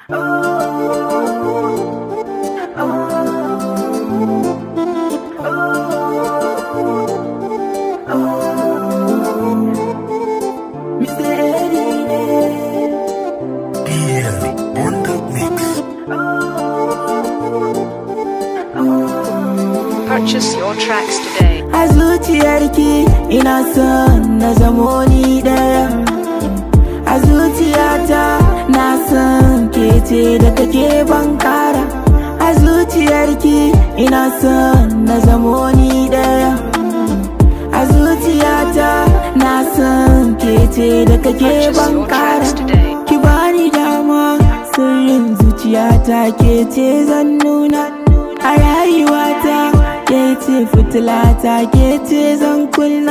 Purchase your tracks today. A zuciyarki ina son na zamo ni daya A zuciyata na son ke ce da take ban kara A zuciyarki ina son na zamo ni daya A zuciyata na son ke ce da kake Purchase ban your kara tracks today. Ki bani dama sirrin zuciyata ke ce zan nuna A rayuwata ke ce fitilata ke ce zan kunna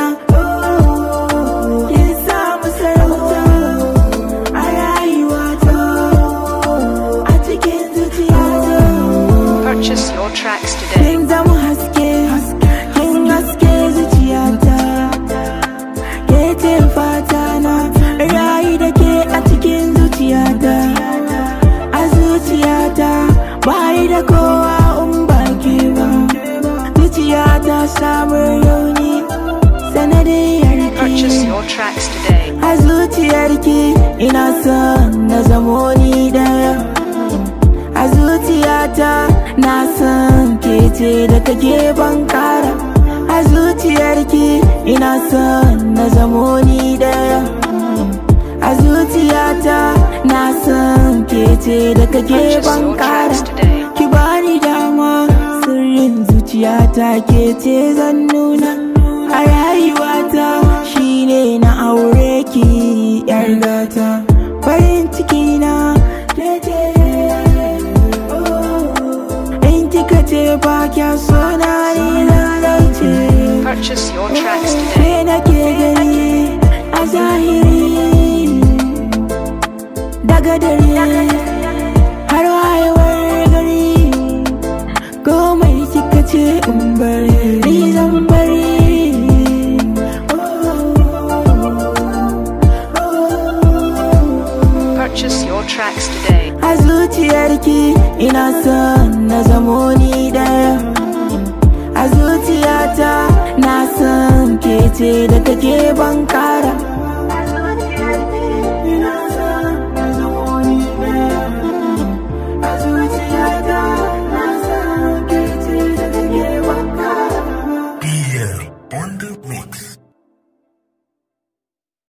Kin samu sarauta a rayuwata A cikin zuciyata Purchase your tracks today. Kin zama haske, kin haske zuciyata Ke ce fata na rayu da ke a cikin zuciyata A zuciyata bayi da kowa in ba ke ba Zuciyata samun rauni sanadiyar Purchase ki your tracks today. A zuciyarki ina son na zamo ni daya A zuciyata na san ke ce da kake ban kara A zuciyarki ina son na zamo ni daya A zuciyata na san ke ce da kake Purchase ban your kara tracks today. Ki bani dama sirrin zuciyata ke ce zan nuna A rayuwata shine na aure ki yar gata Farin ciki na ke ce oh. In kika ce ba kya so na ni lalace Purchase your tracks today. Ke nake gani a zahiri Daga dare har wayewar gari Komai kika ce in bari ni zan bari Purchase your tracks today. A zuciyarki ina son na zamo ni daya A zuciyata na son ke ce da take ban kara